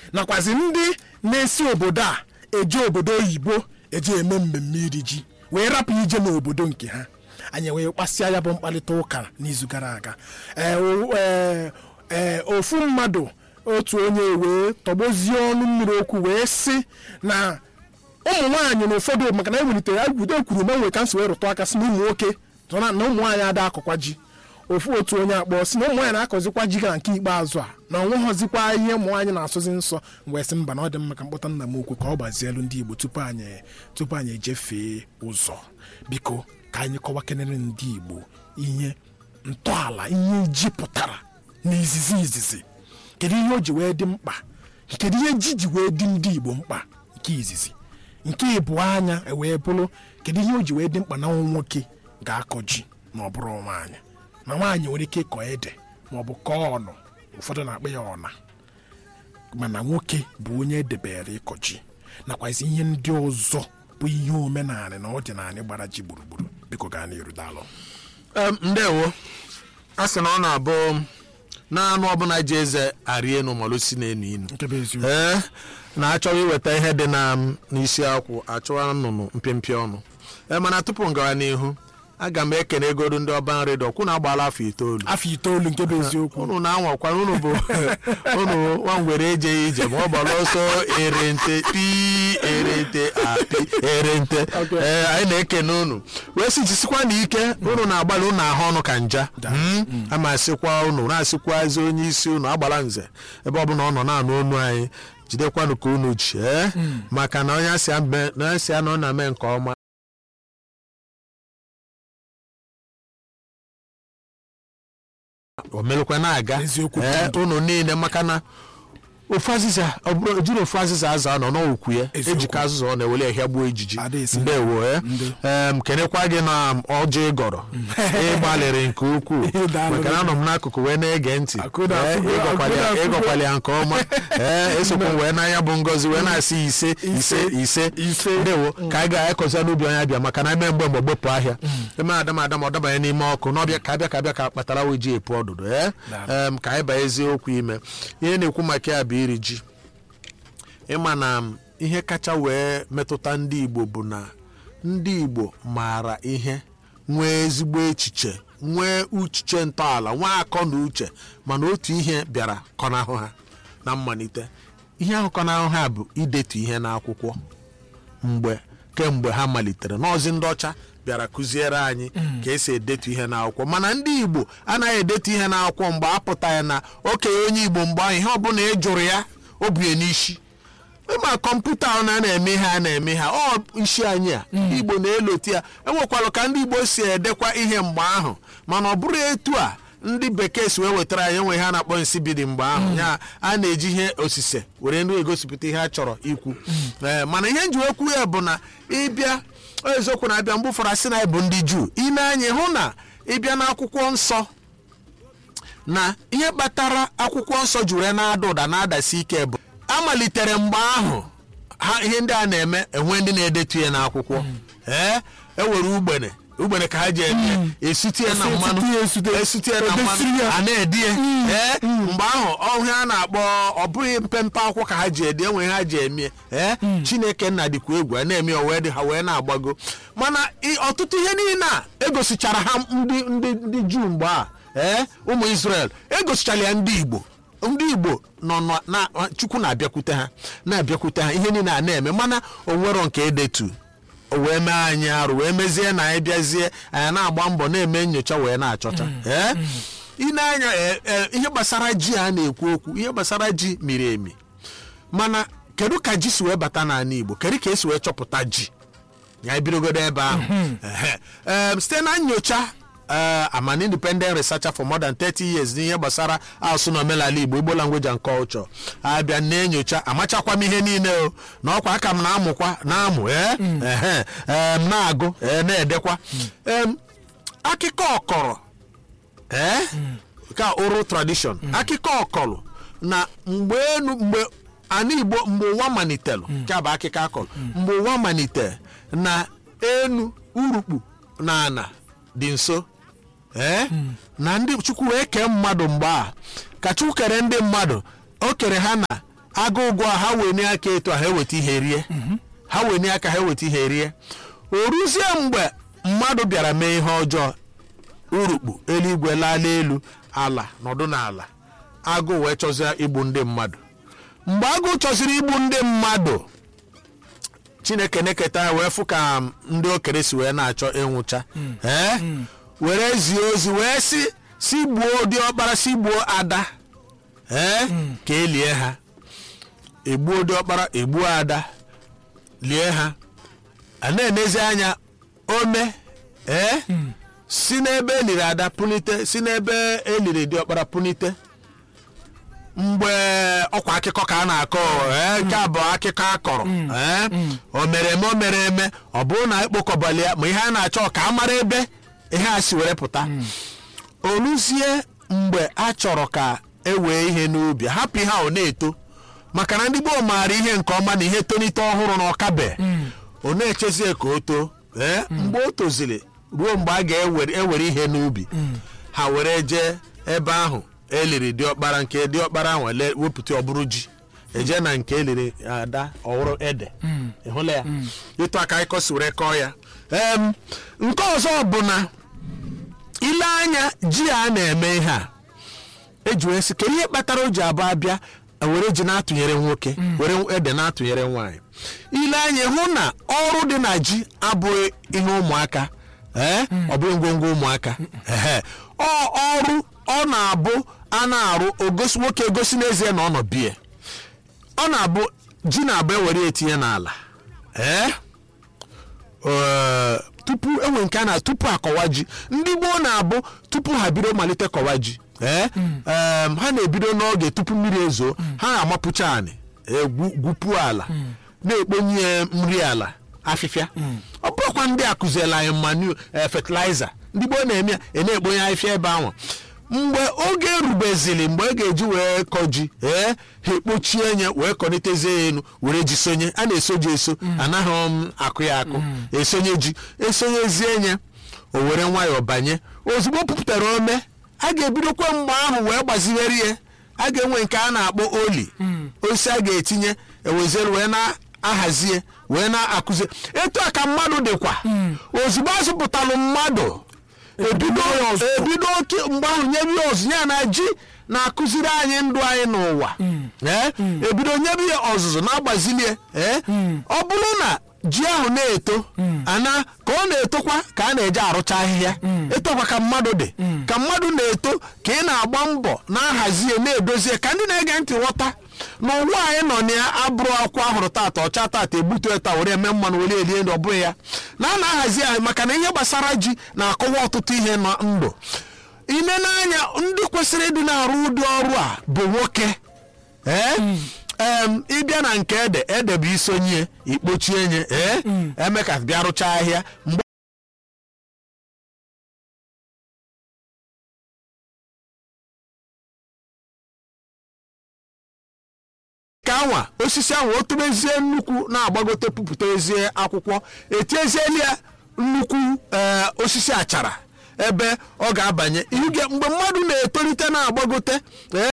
nakwazi ndị na-esi obodo a eje obodo oyibo eje eme mmemme iri ji wee rapụ ije n'obodo nke ha anyị wee kpasịa ya bụ mkparịta ụka n'izu gara aga ee, o- ee, ee, ofu mmadụ otu onye wee tọgbozie ọnụ mmiri okwu wee sị na ụmụ nwaanyị na ụfọdụ maka na ewelitere agwudo kwuru ma nwere ka nsi wee rụtụ aka si na ụmụ nwoke so na na ụmụ nwaanyị ada akọkwa ji ofu otu onye akpọ si na ụmụ nwaanyị na-akọzikwa ji ga nke ikpeazụ a na onweghọzikwa ihe ụmụ nwaanyị na-asụzi nsọ wee sị mba na ọ dị mma ka mkpọta nna m okwu ka ọ gbazielu ndị igbo tupu anyị tupu anyị ejefee ụzọ biko ka anyị kọwakenere ndị igbo ihe ntọala ihe ji pụtara n'izizi izizi kedu ihe o ji wee dị mkpa kedu ihe ji ji wee dị ndị igbo mkpa nke izizi nke ịbụọ anya wee bụrụ kedu ihe o ji wee dị mkpa na nwa nwoke ga-akọ ji ma ọ bụrụ nwaanyị na nwaanyị nwere ike ịkọ ede ma ọ bụ kọọ ọnụ ụfọdụ na-akpọ ya ọna mana nwoke bụ onye edebere ịkọ ji nakwazi ihe ndị ọzọ bụ ihe omenala na ọdịnala gbara ji gburugburu biko gaa n'iru daalụ Em, ndewo a sị na ọ na-abụ na anụ ọbụla ji eze arị enu malụ si n'enu inu nke bụ eziokwu ee na-achọghị iweta ihe dị na m n'isi akwụ achọwa nnụnụ mpịmpịa ọnụ ee mana tupu m gawa n'ihu aga m ekene egodu ndị ọba nri dọkwụ na agbaala afọ itoolu afọ itoolu nke bụ eziokwu unu na-anwakwa unu bụ unu nwangwere ejeghị ije ma ọ gbara ọsọ erente pi erente api erente Okay. ee anyị na-ekene unu wee sị jisikwa na ike unu na-agbalị unu ahụ ọnụ ka nja Mm. ama asịkwa unu na-asịkwazi onye isi unu agbala nze ebe ọbụla ọ nọ na-anụ onu anyị jidekwanụ ka unu ji ee maka na onye asị ame- na onye asị ya na ọ na-eme nke ọma o melụkwa na-aga Eziokwu ee bụ unu niile maka na ofu azịza ọ bụrụ jiri ofu azịza aza nọ n'okwu ya Eziokwu. ejika azịza ọ na-ewele ehia gbuo ejiji Ada esi. ndewo e Ndị. em kenekwa gị na ọjị ịgọrọ ịgbalịrị nke ukwuu Daalụ. maka na anọ m n'akụkụ wee na-ege ntị Akụda Ee, afụgo- ịgọkwali ya- akụda afụgo. ịgọkwali ya nke ọma ee esokwa m wee n'anya bụ ngozi wee na-asị ise ise ise Ise. ndewo ka anyị ga-ekọzi n'ubi onye abịa maka na eme mgbe mgbe gbepụ ahịa eme adam adam ọ dabanye n'ime ọkụ n'ọbịa ka abịa ka abịa ka kpatara wee ji epu ọdụdụ ee Daalụ. em, ka anyị baa eziokwu ime ihe na-ekwu maka ya bụ iri ji ịma na m, ihe kacha wee metụta ndị igbo bụ na ndị igbo maara ihe nwee ezigbo echiche nwee uchiche ntọala nwee akọ na uche mana otu ihe bịara kọnahụ ha na mmalite ihe ahụ kọnahụ ha bụ idetu ihe n'akwụkwọ mgbe kemgbe ha malitere n'ọzi ndị ọcha bịara kụziere anyị ka esi edetu ihe n'akwụkwọ mana ndị igbo anaghị edetu ihe n'akwụkwọ mgbe a pụtaghị na okenye onye igbo mgbe ahụ ihe ọbụla ị jụrụ ya o bie n'isi ma kọmputa ahụ na na-eme ihe a na-eme ha ọ isi anyị a igbo na-eloti ya enwekwara ka ndị igbo si edekwa ihe mgbe ahụ mana ọ bụrụ etu a ndị bekee si wee wetara anyị enwe ihe a na-akpọ nsibidi mgbe ahụ ya a na-eji ihe osise were nri egosipụta ihe a chọrọ ikwu ee mana ihe nji okwu ya bụ na ịbịa eziokwu na-abịa mgbe ụfọdụ asị na anyị bụ ndị juu ime anyị hụ na ịbịa n'akwụkwọ nsọ na ihe kpatara akwụkwọ nsọ juru na-ada ụda na-adasi ike bụ amalitere mgbe ahụ ha ihe ndị a na-eme enwe ndị na-edetu ya n'akwụkwọ ee ewere ugbene ugbene ka ha ji eme esute ya na Esi- mmanụ esute ya esute. esute ya na Edesiri mmanụ ya. a na-edi ya ee mgbe ahụ ọhụụ a na-akpọ ọ bụghị mpempe akwụkwọ ka ha ji edi enwe ihe ha ji eme ee chineke nna dịkwa egwu a na-eme ya o wee dị ha wee na-agbago mana ị- ọtụtụ ihe niile a egosichara ha ndị ndị ndị juu mgbe a ee ụmụ israel egosichara ya ndị igbo ndị igbo nọ nọ na chukwu na-abịakwute ha na-abịakwute ha ihe niile a na-eme mana o nwero nke edetu o wee mee anyị arụ wee mezie na anyị bịazie anyị na-agba mbọ na-eme nyocha wee na-achọcha ee ine anya ee, ee, ihe gbasara ji a na-ekwu okwu ihe gbasara ji miri emi mana kedu ka ji si wee bata n'ala igbo kedu ka esi wee chọpụta ji ya ebidogodo ebe ahụ Ehe. Em, site na nyocha eh, I'm an independent researcher for more than 30 years n'ihe gbasara asụsụ na omenala igbo igbo language and culture abịa na-enyocha amachakwa m ihe niile o na ọkwa aka m na-amụkwa na-amụ ee ehe em, na-agụ ee, na-edekwa Em, akụkọ ọkọrọ ee ka oral tradition akụkọ ọkọlụ na mgbe enu mgbe ana igbo mgbe ụwa malitelu ka bụ akụkọ akọlụ mgbe ụwa malite na enu urukpu na ana dị nso ee na ndị chukwu wee kee mmadụ mgbe a ka chukwu kere ndị mmadụ o kere ha na agụ ụgụ a ha wenie aka etu a ha eweta ihe rie ha wenie aka ha eweta ihe rie o ruzie mgbe mmadụ bịara mee ihe ọjọọ urukpu eluigwe laala elu ala nọdụ n'ala agụ wee chọzie igbu ndị mmadụ mgbe agụ chọziri igbu ndị mmadụ chineke na-eketa ya wee fụ ka ndị okere si wee na-achọ ịnwụcha ee were zie ozi wee si si gbuo diọkpara si gbuo ada ee ka elie ha egbuo diọkpara egbuo ada lie ha a na-enezi anya ome ee si n'ebe eliri ada punite si n'ebe eliri diọkpara punite mgbe ọkwa akụkọ ka a na-akọ ee, nke a bụ akụkọ a kọrọ ee, o mere eme o mere eme ọ bụrụ na ekpokọbali ya ma ihe a na-achọ ka a mara ebe ihe a si were pụta oluzie mgbe a chọrọ ka e wee ihe n'ubi hapụ ihe a ọ na-eto maka na ndị gboo maara ihe nke ọma na ihe tonite ọhụrụ na ọkabe ọ na-echezie ka o too ee mgbe o toziri ruo mgbe a ga-ewere ihe n'ubi ha were jee ebe ahụ eliri diọkpara nke diọkpara ahụ ele- wepụta ọbụrụ ji eje na nke eliri ada ọhụrụ ede ịhụla ya ịtụ aka ịkọ si were kọọ ya Em, nke ọzọ bụ na ile anya ji a na-eme ihe a eji wee sị kedu ihe kpatara o ji abụ abịa were ji na-atụnyere nwoke were ede na-atụnyere nwaanyị ile anya hụ na ọrụ dị na ji abụghị ihe ụmụaka ee ọ bụghị ngwongwo ụmụaka ehe ọ ọrụ ọ na-abụ a na-arụ ogosi nwoke egosi n'ezie na ọ nọ bie ọ na-abụ ji na-abụ ewere ya etinye n'ala ee ee, tupu enwe nke a na tupu akọwa ji ndị gboo na-abụ tupu ha bido malite kọwa ji ee em, ha na-ebido n'oge tupu mmiri ezo ha na-amapụcha anị egwu gwupuo ala na-ekponye ya nri ala afịfịa ọ bụrụkwa ndị a kụziela anyị manu fertilizer ndị gboo na-eme ya e na-ekponye afịfịa ebe ahụ mgbe oge erubezili mgbe e ga-eji wee kọ ji ee ha ekpochie nye wee kọnitezie ya enu were ji sonye a na-eso ji eso anaghị m akụ ya akụ esonye ji esonyezie nye o were nwayọọ banye ozugbo o pụpụtara ome a ga-ebidokwa mgbe ahụ wee gbazigheri ya a ga-enwe nke a na-akpọ oli osisi a ga-etinye eweziere wee na-ahazie wee na-akụzi etu a ka mmadụ dịkwa ozugbo azụpụtalụ mmadụ ebido ebido oke mgbe ahụ nyebe ya ọzụzụ ya na ji na-akụziri anyị ndụ anyị n'ụwa ee ebido nyebe ya ọzụzụ na-agbazilie ee ọ bụrụ na ji ahụ na-eto ana ka ọ na-etokwa ka a na-eje arụcha ahịhịa etokwa ka mmadụ dị ka mmadụ na-eto ka ị na-agba mbọ na-ahazie na-edozie ka ndị na-ege ntị ghọta n'ụwa anyị nọ na ya abụrụ akwụkwọ ahụrụ tata ọcha tata ebutu eta were eme mmanụ were elie ndị ọ bụghị ya na a na-ahazi anyị maka na ihe gbasara ji na-akọwa ọtụtụ ihe na ndụ ine n'anya ndị kwesịrị ịdị na-arụ ụdị ọrụ a bụ nwoke ee em ịbịa na nke ede ede bụ isonye ikpochie nye ee eme ka bịa rụchaa ahịa mgbe ka anwa osisi ahụ o tobezie nnukwu na-agbagote pupụtazie akwụkwọ etiezieli ya nnukwu ee, osisi achara ebe ọ ga-abanye ihe mgbe mmadụ na-etolite na-agbagote ee,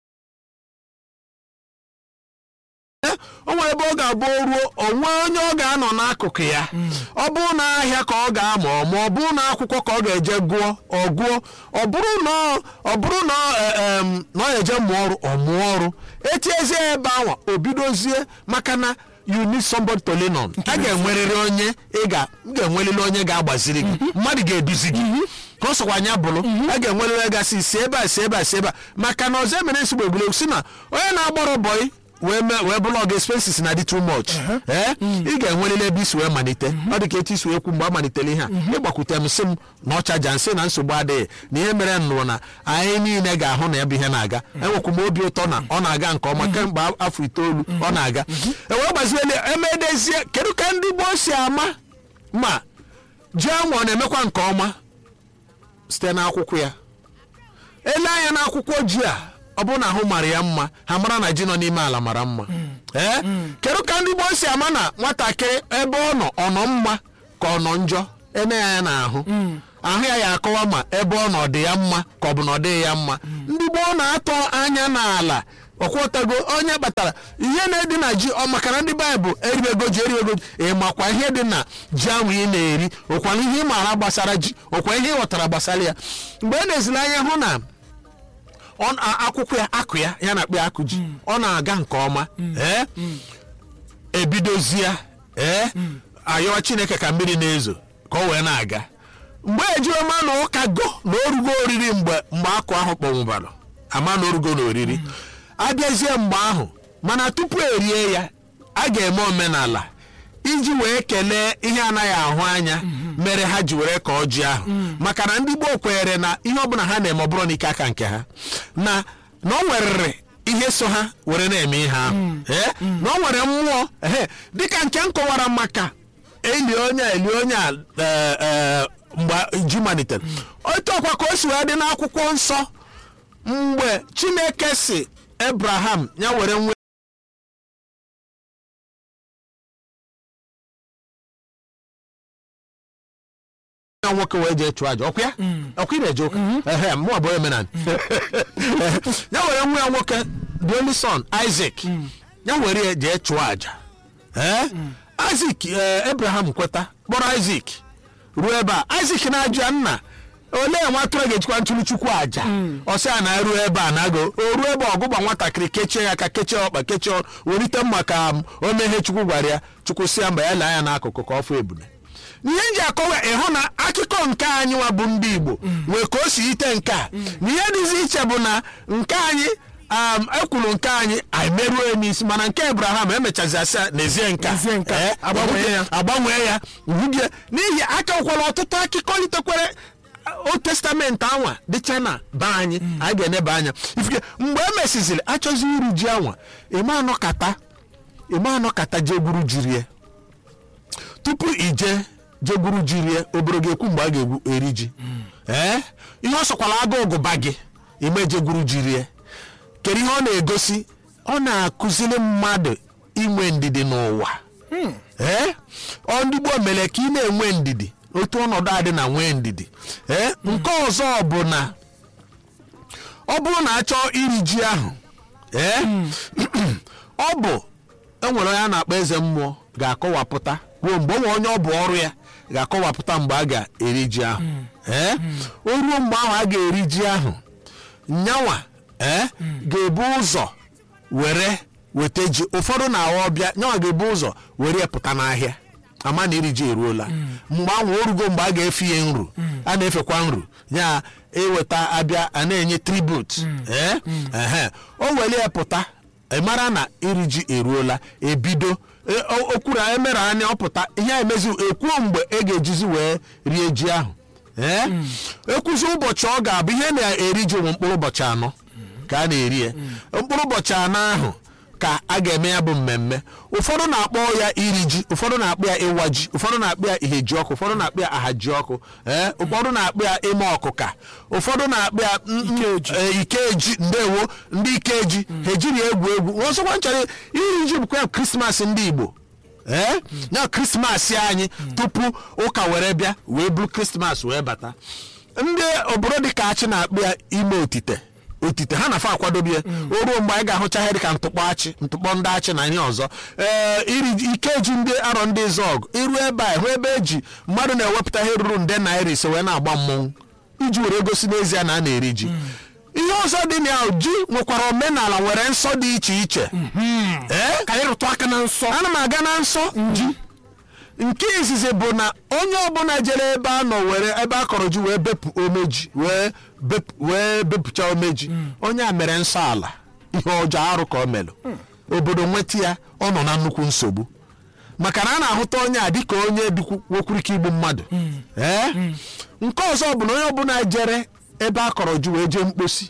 o nwere ebe ọ ga-abụ o ruo onwe onye ọ ga-anọ n'akụkụ ya ọ bụrụ na ahịa ka ọ ga-amụ ma ọ bụrụ na akwụkwọ ka ọ ga-eje gụọ ọ gụọ ọ bụrụ na ọ- ọ bụrụ na ọ, e, em, na ọ ga-eje mụọ ọrụ ọ mụọ ọrụ etiezie ya ebe ahụ o bidozie maka na you need somebody to lean on a ga-enwerịrị onye ị ga m ga-enwerịrị onye ga-agbaziri gị mmadụ ga-eduzi gị ka ọ sọkwa anya bụrụ a ga-enwerịrị onye gasị si ebe a si ebe a si ebe a maka na ọzọ emere nsogbu egwuregwu si na onye na-agbọrọ bọyị wee mee wee bụrụ ọga expenses na dị too much ee ị ga-enwerịrị ebe isi wee malite ọ dị ka etu isi wee kwu mgbe a malitere ihe a ịgbakwute m sị m na ọchaja nsị na nsogbu adịghị na ihe mere nnụrụ na anyị niile ga-ahụ na ya bụ ihe na-aga enwekwu m obi ụtọ na ọ na-aga nke ọma kemgbe afọ itoolu ọ na-aga ewee gbaziele emedezie kedu ka ndị gboo si ama ma ji anwa ọ na-emekwa nke ọma site n'akwụkwọ ya ele anya n'akwụkwọ ji a ọ bụrụ na ahụ mara ya mma ha mara na ji nọ n'ime ala mara mma ee kedu ka ndị gboo si ama na nwatakịrị ebe ọ nọ ọ nọ mma ka ọ nọ njọ ene ya ya n'ahụ ahụ ya ya akọwa ma ebe ọ nọ ọ dị ya mma ka ọ bụ na ọ dịghị ya mma ndị gboo na-atọ anya n'ala ọkwọtago onye kpatara ihe na-edi na ji ọ maka na ndị baịbụl eribego ji eribego ji ị makwa ihe dị na ji ahụ ị na-eri ụkwana ihe ị maara gbasara ji ọkwa ihe ị ghọtara gbasara ya mgbe ị na-ezile anya hụ na ọ na- akwụkwọ ya akụ ya ya na-akpụ ya akụ ji ọ na-aga nke ọma ee ebidozie ee ayọwa chineke ka mmiri na-ezo ka ọ wee na-aga mgbe ejioma na ụka go na orugo oriri mgbe mgbe akụ ahụ kpọnwụbara ama na orugo na oriri abịazie mgbe ahụ mana tupu erie ya a ga-eme omenala iji wee kelee ihe anaghị ahụ anya mere ha ji were ka ọjị ahụ maka na ndị gboo kwenyere na ihe ọbụla ha na-eme ọ bụrụ n'ike aka nke ha na na o nwerịrị ihe so ha were na-eme ihe ahụ ee na o nwere mmụọ ehe dịka nke m kọwara maka eli onye a eli onye a ee, ee, mgbe ji malitere otu ọkwa ka o si wee dị n'akwụkwọ nsọ mgbe chineke si ebraham ya were nwe ya nwoke wee jee chụọ aja ọkwa ya ọkwa ị na-eje ụka ehe mụ abụọ omenala ya were nwa ya nwoke the only son isaac ya were ya jee chụọ aja ee isaac ee, abraham kweta kpọrọ isaac ruo ebe a isaac na-ajụ ya nna olee nwa atụrụ ga-ejikwa ntụrụ chukwu aja ọsị a na-eru ebe a na-agụ o ruo ebe ọgụgba nwatakịrị kechie ya aka kechie ọkpa kechie ọnụ welite mma ka m, o mee ihe chukwu gwara ya chukwu si ya mba ya lee anya n'akụkụ ka ọ fụ ebule ihe m ji akọwa ịhụ na akụkọ nke anyị nwa bụ ndị igbo nwee ka o si ite nke a na ihe dịzi iche bụ na nke anyị um, ekwuru nke anyị anyị merụọ n'isi mana nke abraham emechazi asị ya n'ezie nke a. N'ezie nke a, Eh, agbanwee ya. agbanwee ya uhudie n'ihi aka nkwala ọtụtụ akụkọ litekwere o testamenti anwa dịcha na be anyị anyị ga-eneba anya ifike mgbe e mesiziri achọzi uru ji anwa ime anọkata ime anọkata jegburu jirie tupu ije jegburu jirie obere ga-ekwu mgbe a ga-egwu eri ji ee ihe ọ sọkwala agụ gụba gị ime jegburu jirie kedu ihe ọ na-egosi ọ na-akụziri mmadụ inwe ndidi n'ụwa ee ọ ndị gboo mere ka ị na-enwe ndidi otu ọnọdụ adị na nwee ndidi ee nke ọzọ bụ na ọ bụrụ na achọọ iri ji ahụ ee ọ bụ enwere onye a na-akpọ eze mmụọ ga-akọwapụta ruo mgbe onwe onye ọ bụ ọrụ ya ga-akọwapụta mgbe a ga-eri ji ahụ ee o ruo mgbe ahụ a ga-eri ji ahụ nyanwa ee ga-ebu ụzọ were weta ji ụfọdụ na-awa ọbịa nyanwa ga-ebu ụzọ were ya pụta n'ahịa ama na iri ji eruola mgbe ahụ o rugo mgbe a ga-efe ya nru a na-efekwa nru ya eweta abịa a na-enye tribut ee ehe o were ya pụta ị mara na iri ji eruola ebido e- o- okwuru emere anya ọpụta ihe a emezi ekwuo mgbe e ga-ejizi wee rie ji ahụ ee ekwuzi ụbọchị ọ ga-abụ ihe na-eri ji ụmụ mkpụrụ ụbọchị anọ ka a na-eri ya mkpụrụ ụbọchị anọ ahụ ka a ga-eme ya bụ mmemme ụfọdụ na-akpọ ya iri ji ụfọdụ na-akpọ ya ịwa ji ụfọdụ na-akpọ ya ihe ji ọkụ ụfọdụ na-akpọ ya aha ji ọkụ ee ụfọdụ na-akpọ ya ime ọkụka ụfọdụ na-akpọ ya mm, mm, Ikeji. ee, ikeji ndewo ndị ikeji ha ejiri egwu egwu ọzọkwa nchọrọ iri ji bụkwa ya krismas ndị igbo ee na krismas anyị tupu ụka were bịa wee buru krismas wee bata ndị obodo dịka achị na-akpụ ya ime otite otite ha na-afa akwadobe ya o ruo mgbe anyị ga-ahụcha ihe dịka ntụkpọ achị ntụkpọ ndị achị na ihe ọzọ ee iri ji- ikeji ndị arọ ndị zọgụ iru ebe a hụ ebe eji mmadụ na-ewepụta ihe ruru nde naira ise wee na-agba mmọnwụ iji were gosi n'ezie na a na-eri ji ihe ọzọ dị na ya ji nwekwara omenala nwere nsọ dị iche iche ee ka anyị rụtụ aka na nsọ ana m aga na nsọ ji nke izizi bụ na onye ọbụla jere ebe a nọ were ebe a kọrọ ji wee bepụ omeji wee bepụ- wee bepụcha omeji onye a mere nsọ ala ihe ọjọọ arụ ka o melụ obodo nweta ya ọ nọ na nnukwu nsogbu maka na a na-ahụta onye a dịka onye dịkwu nwekwurike igbu mmadụ ee nke ọzọ bụ na onye ọbụla jere ebe a kọrọ ji wee jee mkposi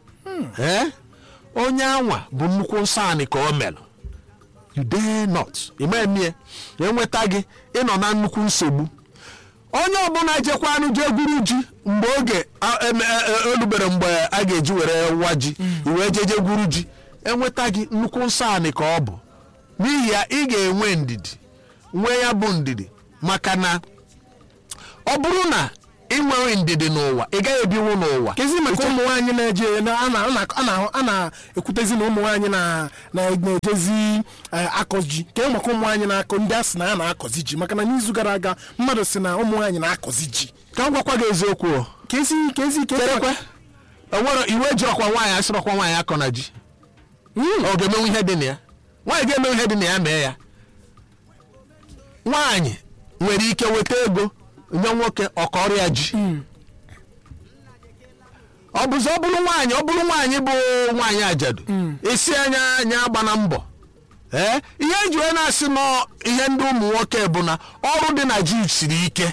ee onye anwa bụ nnukwu nsọ anị ka o melụ you dare not imemie enweta gị ịnọ na nnukwu nsogbu onye ọbụla jekwa anụ jee gwuru ji mgbe oge a- eme- e- e- olubere mgbe a ga-eji were wa ji iwee jeje gwuru ji enweta gị nnukwu nsọ anị ka ọ bụ n'ihi ya ị ga-enwe ndidi nwee ya bụ ndidi maka na ọ bụrụ na inwe ndidi n'ụwa ị gaghị ebinwu n'ụwa kezi maka ụmụ nwaanyị na-eje na- a na- a na- a na- a na-ekwutezi na ụmụ nwaanyị na- na- na-ejezi eh, akọ ji ke maka ụmụ nwaanyị na-akọ ndị a sị na ya na-akọzi ji maka na n'izu gara aga mmadụ sị na ụmụ nwaanyị na-akọzi ji ka m gwakwa gị eziokwu o. kezi kezi kezi cherekwe enwere iwe ji ọkwa nwaanyị asịrọkwa nwaanyị akọ na ji Mm. ọ ga-emenwu ihe dị na ya nwaanyị ga-emenwu ihe dị na ya mee ya nwaanyị nwere ike weta ego nye nwoke ọkọrịa ji ọ bụzi ọ bụrụ nwaanyị ọ bụrụ nwaanyị bụ nwaanyị ajadu isi anya anya agba na mbọ ee ihe eji wee na-asị nọ ihe ndị ụmụ nwoke bụ na ọrụ dị na ji siri ike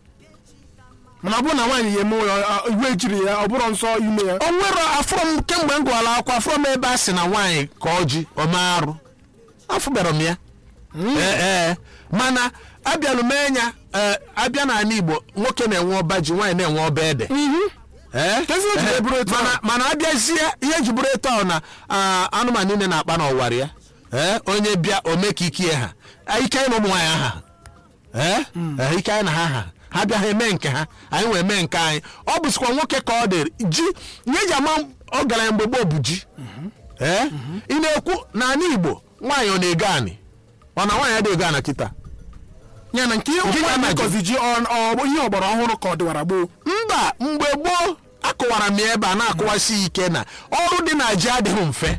mana ọ bụrụ na nwaanyị ya eme ya ọ- iwe ejiri ya ọ bụrụ nsọ ime ya o nwere afụrụ m kemgbe m gụọla akwụkwọ afụrụ m ebe a sị na nwaanyị ka ọ ji ome arụ afụbara m ya ee ee mana abịalụ m enya ee abịa n'ala igbo nwoke na-enwe ọba ji nwaanyị na-enwe ọba ede ee Kezi o ji ee, eburu etu mana ahụ? mana abịazie ihe eji bụrụ etu ahụ na ah, anụmanụ niile na-akpa n'ọwara ya ee onye bịa ome ka ikie ha Ah, ike anyị na ụmụ nwaanyị aha ee ee, ike anyị na ha ha ha bịa ha eme nke ha anyị wee mee nke anyị ọ bụzikwa nwoke ka ọ dịrị ji ihe eji ama ọgaranya mgbe gboo bụ ji ee ị na-ekwu n'ala igbo nwaanyị ọ na-ego anị ọ na nwaanyị adịghị ego ana kịta ya na nke ihe Nke nwaanyị ga-ama ji. kọzi ji ọ ọ bụ ihe ọgbara ọhụrụ ka ọ dịwara gboo mba mgbe gboo akụwara m ya ebe a na-akụwasi ike na ọrụ dị na ji adịghị mfe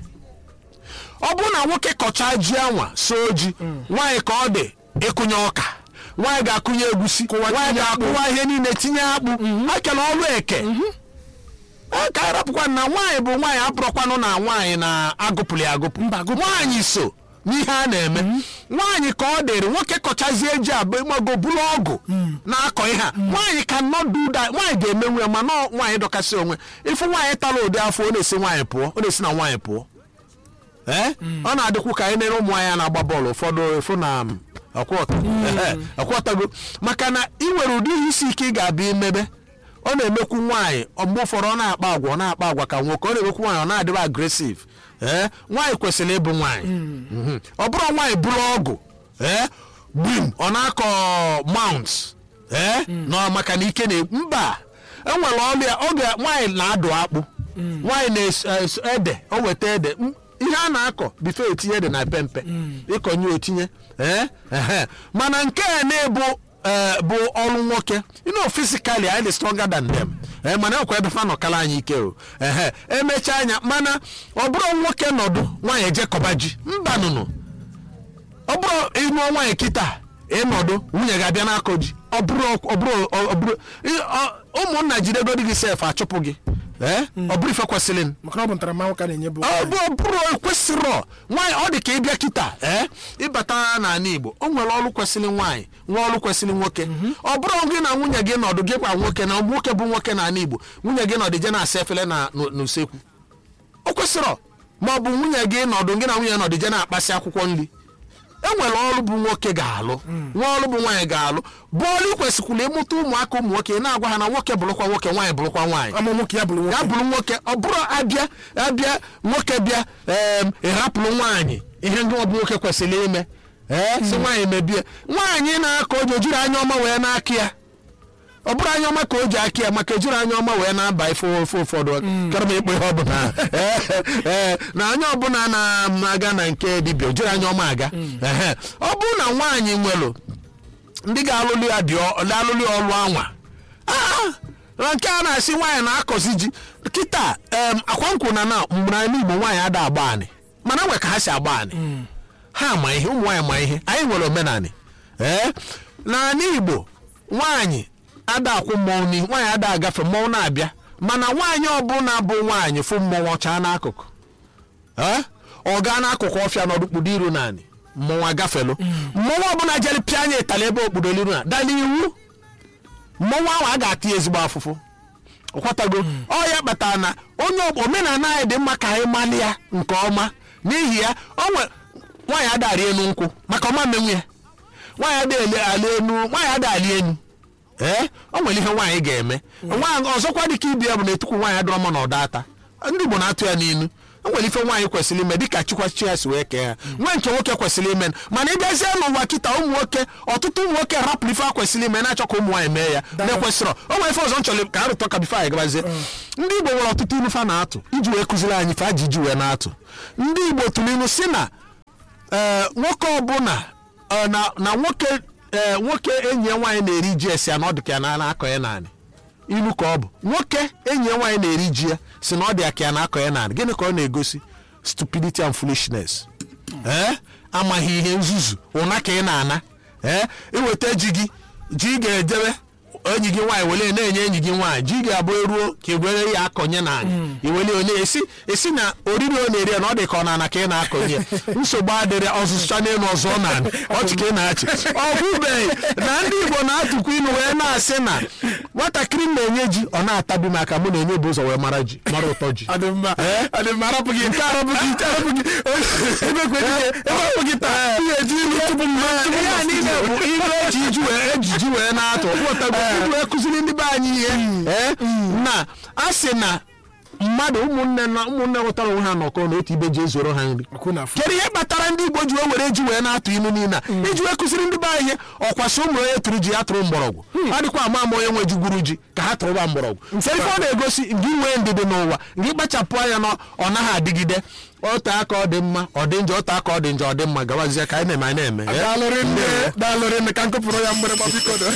ọ bụrụ na nwoke kọchaa ji anwa soo ji nwaanyị ka ọ dị ịkụnye ọka nwaanyị ga-akụnye egusi nwaanyị ga-akụwa ihe niile tinye akpụ akela ọrụ eke Ee, ka anyị rapụkwa na nwaanyị bụ nwaanyị abụrụkwanụ na nwaanyị na-agụpụrụ ya agụpụ Mba, agụpụ. nwaanyị so n'ihe a na-eme nwaanyị ka ọ dịrị nwoke kọchazie ji abụ ịmago bụrụ ọgụ na-akọ ihe a nwaanyị ka nọdụ ụda nwaanyị ga-emenwu ya mana ọ nwaanyị dọkasị onwe ịfụ nwaanyị tara ụdị afọ ọ na-esi nwaanyị pụọ ọ na-esi na nwaanyị pụọ ee ọ na-adịkwu ka anyị nere ụmụ anyị a na-agba bọọlụ ụfọdụ efu na m, ọkwọta Ehe, ọkwọtago maka na ị nwere ụdị ihe isi ike ị ga-abịa imebe ọ na-emekwu nwaanyị ọ mgbe ụfọdụ ọ na-akpa agwa ọ na-akpa agwa ka nwoke ọ na-emekwu nwaanyị ọ na-adịba agresiv ee nwaanyị kwesịrị ịbụ nwaanyị Mhm. ọ bụrụ nwaanyị bụrụ ọgụ ee gbim ọ na-akọ mount ee na maka na ike na mba enwere ọrụ ya oge nwaanyị na-adụ akpụ nwaanyị na-es ede o weta ede M- ihe a na-akọ bifo etinye ede na pempe ịkọnye otinye ee ehe mana nke a na-ebu ee, bụ ọrụ nwoke you know physically anyị dị stronger than them ee mana ekwe ebe fa nọkala anyị ike o ehe emechaa anya mana ọ bụrụ nwoke nọdụ nwaanyị ejekọba ji mba nụnụ ọ bụrụ ịmụọ nwaanyị kịta ịnọdụ nwunye ga-abịa n'akọ ji ọ bụrụ ọ bụrụ ọ bụrụ ị- ọ- ụmụnna jidegodi gị sef achụpụ gị ee ọ bụrụ ife kwesịrị maka na ọ bụ ntaramahụhụ ka na-enye bụ ọ bụ ọ bụrụ ekwesịrọ nwaanyị ọ dị ka ịbịa kịta ee ịbata n'ala igbo o nwere ọrụ kwesịrị nwaanyị nwa ọrụ kwesịrị nwoke ọ bụrụ gị na nwunye gị nọdụ gị gwa nwoke na nwoke bụ nwoke n'ala igbo nwunye gị nọdụ je na-asa efere na n'u- n'usekwu o kwesịrọ ma ọ bụ nwunye gị nọdụ gị na nwunye nọdụ je na-akpasị akwụkwọ nri enwere ọrụ bụ nwoke ga-alụ nwa ọrụ bụ nwaanyị ga-alụ bọọlụ kwesịkwara ịmụta ụmụaka ụmụ nwoke na-agwa ha na nwoke bụrụkwa nwoke nwaanyị bụrụkwa nwaanyị ama nwoke ya bụrụ ya nwoke bụrụ nwoke ọ bụrụ abịa abịa nwoke bịa em, ịrapụrụ nwaanyị ihe ndị ọ bụ nwoke kwesịrị ime ee si nwaanyị mebie nwaanyị na-akọ oji ojiri anya ọma wee na-akị ya ọ bụrụ anya ọma ka o ji akị ya maka ejiri anya ọma wee na-aba ife ofe ụfọdụ kara m ịkpọ ihe ọbụla Ee, ee, na anya ọbụla na-aga na nke dibịa o jiri anya ọma aga Ehe. ọ bụrụ na nwaanyị nwere ndị ga-alụlụ ya dị ọ- alụlụ ya ọlụ anwa Ah, na nke a na-asị nwaanyị na-akọzi ji kịta em, akwa nkwụ na na mgbe anyị igbo nwaanyị ada agba anị mana nwe ka ha si agba anị ha ma ihe ụmụ nwaanyị ma ihe anyị nwere omenanị ee n'ala igbo nwaanyị ada akwụ mmọnwụ n'ihu nwaanyị ada agafe mmọnwụ na-abịa mana nwaanyị ọbụla bụ nwaanyị fụ mmọnwụ ọcha n'akụkụ ee ọ gaa n'akụkụ ọfịa n'ọdụkpudo iru naanị mmọnwụ agafelu mmọnwụ ọbụla jere pịa anya ịtali ebe okpudo iru na dala iwu mmọnwụ ahụ a ga-ata ya ezigbo afụfụ ọkwatago ọ ya kpatara na onye ọ- omenala anyị dị mma ka anyị mali ya nke ọma n'ihi ya o nwe nwaanyị adarị enu nkwụ maka ọma mmenwu ya nwaanyị ada ele ali enu nwaanyị ada ali enu ee o nwere ihe nwaanyị ga-eme nwaanyị ọzọkwa dịka ibi ya bụ na etukwu nwaanyị adịrọ mma na ọda ata ndị Igbo na-atụ ya n'inu o nwere ife nwaanyị kwesịrị ime dịka chukwachi ya si wee kee ha nwe nke nwoke kwesịrị ime mana ị bịazie n'ụwa kịta ụmụ nwoke ọtụtụ ụmụ nwoke rapụrụ ife ha kwesịrị ime na-achọ ka ụmụ nwaanyị mee ya na-ekwesịrọ o nwere ife ọzọ m chọrọ ka a rụtọ ka bifo anyị gabazie ndị igbo nwere ọtụtụ ilu fa na-atụ iji wee kụziri anyị ife aji iji wee na-atụ ndị igbo tụrụ ilu si na ee nwoke ọbụla ọ, na na nwoke ee nwoke enyi ya nwaanyị na-eri ji esi ya na ọ dị ka ya na na-akọ ya naanị ilu ka ọ bụ nwoke enyi ya nwaanyị na-eri ji ya si na ọ dị ya ka ya na-akọ ya naanị gịnị ka ọ na-egosi stupidity and foolishness ee amaghị ihe nzuzu ụna ka ị na-ana ee iweta ji gị ji ga-ejebe enyi gị nwaanyị wele na-enye enyi gị nwaanyị ji ga-abụ eruo ka egwere ya akọnye naanị iwele onye esi esi na oriri ọ na-eri ya na ọ dị ka ọ na-ana ka ị na-akọnye nsogbu adịrị ọzụzụcha n'elu ọzọ naanị ọchị ka ị na-achị ọ bụbeghị na ndị igbo na-atụkwa ilu wee na-asị na nwatakịrị na-enye ji ọ na-atabi maka mụ na-enye bụ ụzọ wee mara ji mara ụtọ ji ọ dị mma ọ dị mma arapụ gị nke arapụ gị nke arapụ gị ebekwe dike ebepụ gị taa ihe eji ilu tupu m tupu ihe a niile bụ ihe eji iji wee ejiji wee na-atụ ọkpụtago iji wee kụziri ndị be anyị ihe ee na a sị na mmadụ ụmụnne na ụmụnne nwetara onwe ha nọkọ n'otu ibe ji ezoro ha nri ọkụ na afọ kedu ihe kpatara ndị igbo ji wee were ji wee na-atụ ilu niile a iji wee kụziri ndị be anyị ihe ọkwasị ụmụ onye tụrụ ji ya tụrụ mgbọrọgwụ adịkwa ama ama onye nwe ji gwuru ji ka ha tụrụba mgbọrọgwụ nke ife ọ na-egosi gị nwee ndidi n'ụwa gị kpachapụ anya na ọ naghị adịgide ote aka ọ dị mma ọ dị njọ ote aka ọ dị njọ ọ dị mma gawazie ka anyị na-eme anyị na-eme eh? daalụrị nne daalụrị nne ka nkụpụrụ ya mgbịrịgba biko do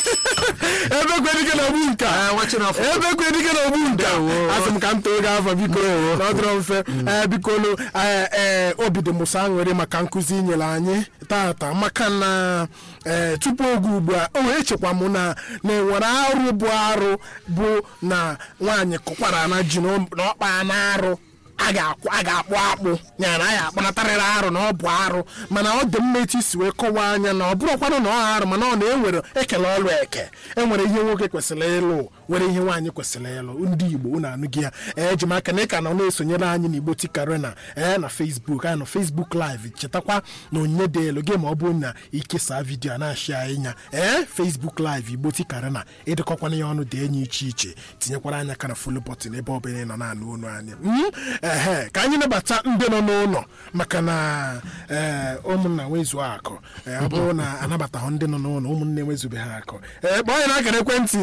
ebekwe dike na ogbu nka Eh, nwachiri ọfọ. ebekwe dike na ogbu nka Ndewo. asị m ka m too gị afọ biko na ọ dịrọ mfe ee bikonu ee ee obi dị mụsa aṅụrị maka nkụzi i nyere anyị tata maka na ee tupu oge ugbu a o wee chekwa m na na enwere arụ bụ arụ bụ na nwaanyị kụkwara na ji na ọkpa na arụ a ga-akwụ a ga-akpụ akpụ ya na a ga-akpọnatarịrị arụ na ọ bụ arụ mana ọ dị mma etu isi wee kọwaa anya na ọ bụrụkwanụ na ọ arụ mana ọ na-enwere ekele ọlụ eke enwere ihe nwoke kwesịrị ịlụ nwere ihe nwaanyị kwesịrị ịlụ ndị igbo unu anụghị ya eji m aka na ịka na ọ na-esonyere anyị n'igbo tikarena ee na facebook anyị nọ facebook live chetakwa na onyinye dị elu gị ma ọ bụrụ na ikesa vidiyo a na-achị anyị nya ee facebook live igbo tikarena ịdịkọkwana ya ọnụ dị enyi iche iche tinyekwara anya ka na folo bọtịn ebe ọ bụla ị nọ na-anụ onu anyị Mm, ehe ka anyị nabata ndị nọ n'ụlọ maka na ee ụmụnna nwezuo akụ ee, ọ bụrụ na anabataghị ndị nọ n'ụlọ ụmụnne enwezube ha akụ ee kpọọ anyị n'akara ekwentị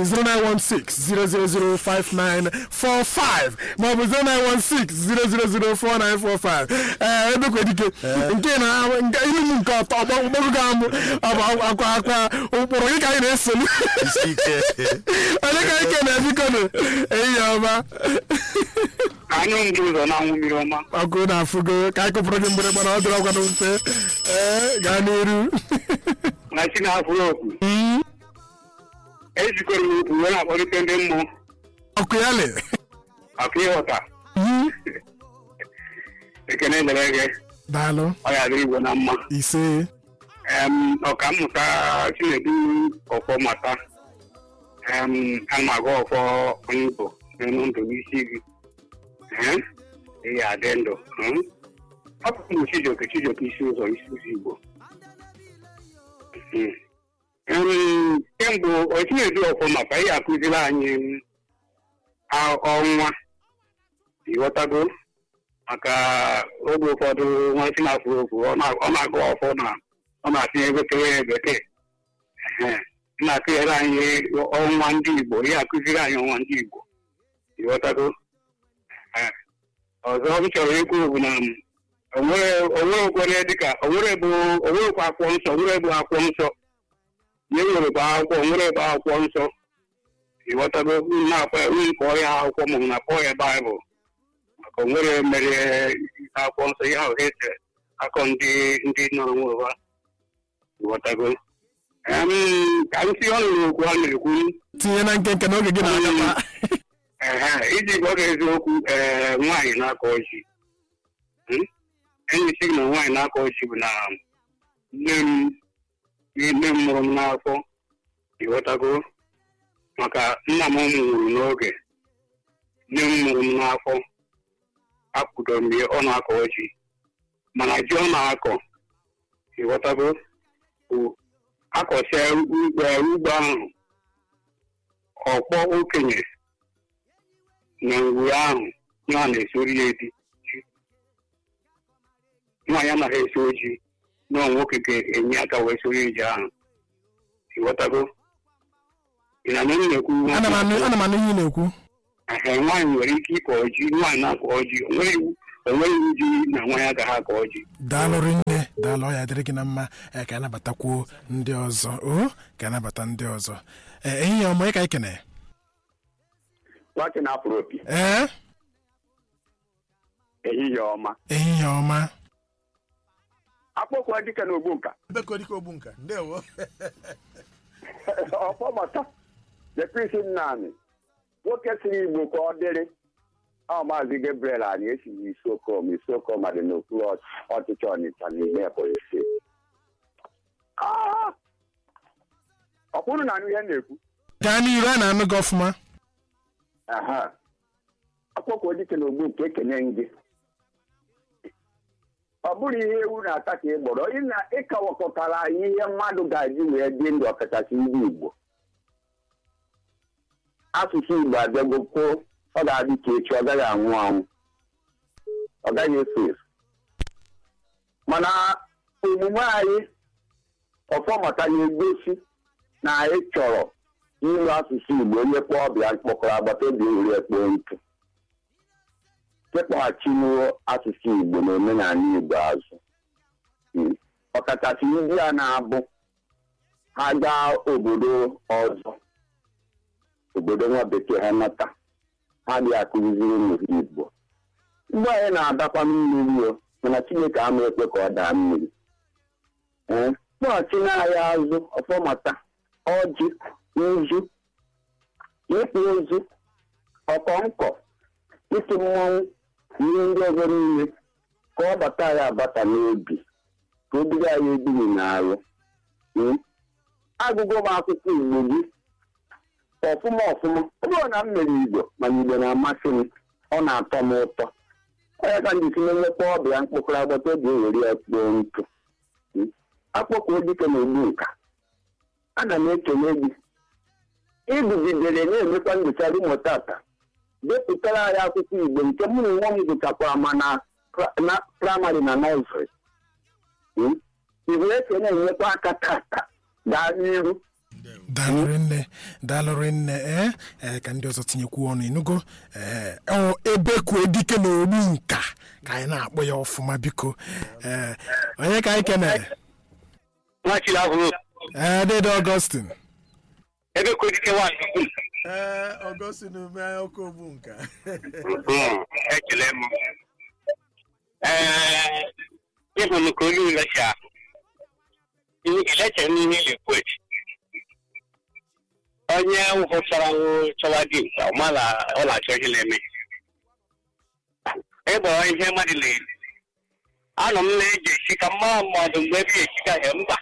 09160004945 maọbụ 09160004945 ee ebekwedike nke na nke ilu m nke ọtọ ọgbọgụgo amụ ọ bụ akwa akwa ụkpụrụ gị ka anyị na-esolu Isi ike. onye ka anyị kene biko nụ ehihie ọma anyụ ndị ụzọ na-anwụ mmiri ọma ọkụ na-afụgo ka anyị kụpụrụ gị mgbịrịgba na ọ dịrọ ọgwanụ mfe ee gaa n'iru na chi na-afụrụ oku ejikọrọ m okwu wee na-akpọlite ndị mmụọ ọkụ ya le maka ịghọta ekene dere gị daalụ ọ ya dịrị igwe na mma ise Em, ọkammụta chinedu ọfọ mata em, ana m agụ ọfọ onye igbo n'elu ndụ n'isi gị Ee, ị ya adị ndụ Hmm? ọ bụ ụmụ chijioke chijioke isi ụzọ isi ụzọ igbo Hmm. Em, kemgbe ochinedu ọfọ mata ị akụziri anyị a- ọnwa ịghọtago maka oge ụfọdụ nwa si na-afụ okwu ọ na- ọ na-agụ ọfọ na ọ na-atụnye bekee ya bekee Ehe. Ọ na-akụnyere anyị ọnwa ndị igbo ya akụziri anyị ọnwa ndị igbo ịghọtago Ehe. ọzọ m chọrọ ikwu bụ na m, onwere onwere okwere dịka onwere bụ onwerekwa akwụkwọ nsọ onwere bụ akwụkwọ nsọ na enwere bụ akwụkwọ onwere bụ akwụkwọ nsọ ịghọtago unu na-akpọ ya unu kpọọ ya akwụkwọ maọbụ na kpọọ ya baịbụl maka onwere mere akwụkwọ nsọ ihe ahụ ha esere akọ ndị ndị nọ n'onwe ha ịghọtago Em, ka m si ọnụ n'okwu a na-ekwu tinye na nkenke n'oge gị na-agaba ehe, iji gwa gị eziokwu ee nwaanyị na-akọ ọjị Hmm? enyi si gị na nwaanyị na-akọ ọjị bụ na nne m nne m mụrụ m n'afọ ịghọtago maka nna m nwụrụ n'oge nne m mụrụ m n'afọ akwụdo m ya ọ na-akọ ọjị mana ji ọ na-akọ ịghọtago bụ akọsịa ugbo ugbo ahụ ọkpọ okenye na ngwuru ahụ ya na-esori ya edi nwaanyị anaghị esi oji na nwoke ga-enye aka wee soro ije ahụ ịghọtago ị na-anụ m na-ekwu ana m anụ ana m anụ ihe ị na-ekwu Ehe, nwaanyị nwere ike ịkọ ọjị nwaanyị na-akọ ọjị onweghị iwu onweghị iwu ji na nwaanyị agaghị akọ ọjị daalụ rinne daalụ ọ ya dịrị gị na mma ee, ka anabatakwuo ndị ọzọ o ka anabata ndị ọzọ ee ehihie ọma ịka ikene nwachị na-apụrụ opi ee ehihie ọma ehihie ọma akpọkwa dịka na ogbu nka bekodike ogbu nka ndewo ọfọmata jekrisi nnanị nwoke siri igbo ka ọ dịrị ọ maazị gabriel anyị esighị isokom isokom dị n'okpuru ọchịchị ọnịcha n'ime ebonyi steeti Ah! ọ bụrụ na anụ ihe m na-ekwu gaa n'iru a na-anụ gị ọfụma aha akpọkwa dike na ogbu nke ekenye gị ọ bụrụ ihe ewu na-ata ka ị gbọrọ ị na- ịkawakọtara anyị ihe mmadụ ga-eji wee dị ndụ ọkachasị ndị igbo asụsụ igbo abịago kwuo ọ ga-adị ka echi ọ gaghị anwụ anwụ ọ gaghị efu efu mana omume anyị ọfọmata na-egosi na anyị chọrọ ịlụ asụsụ igbo onye kpọọ ọbịa kpọkọrọ agbata obi ewere ekpoo ntụ kekpọghachinuo asụsụ igbo na omenala igbo azụ Mm. ọkachasị ndị a na-abụ ha gaa obodo ọzọ obodo nwa bekee ha nata ha dị akụziri ụmụ ha igbo mgbe anyị na-adakwa mmiri o mana chineke ama ekwe ka ọ daa mmiri ee kpọghachi n'ahịa azụ ọfọmata ọjị nzu ịkpụ ozu ọkọnkọ iti mmọnwụ ihe ndị ọzọ niile ka ọ bata ya abata n'obi ka o bido anyị ebighị n'arụ Mm. agụgụ m akwụkwọ igbo gị ọfụma ọfụma ọ bụrụ na m mere igbo mana igbo na-amasị m ọ na-atọ m ụtọ onye ka ndị si na-enwekwa ọbịa mkpụkọrọ agbata obi ewere ya kpoo ntụ Mm. akpọkọ dike na ogbu nka ana m ekele gị iguzidere na-emekwa nyocha rumo tata depụtara anyị akwụkwọ igbo nke mụ na nwa m gụchakwara ma na pra- na praịmarị na nọzrị igwe eke na-enyekwa aka tata gaa n'iru daalụ rinne daalụ rinne ee ee ka ndị ọzọ tinyekwu ọnụ ịnụgo ee ọ ebe kwue dike na ogbu nka ka anyị na-akpọ ya ọfụma biko ee onye ka anyị kene nwachiri ahụrụ ee dede ọgọstin ebe kodike nwanyị ee ọgọstin ume ọkụ ogbu nka ekele m ee ịhụ m ka olu lecha elecha n'ihe na-ekwu echi onye hụchara chọwa dị mkpa ọ mara ọ na-achọ ihe na-eme ịgbọrọ ihe mmadụ na-eri anọ m na-eji esi ka mma mmadụ mgbe ebe esika ya mba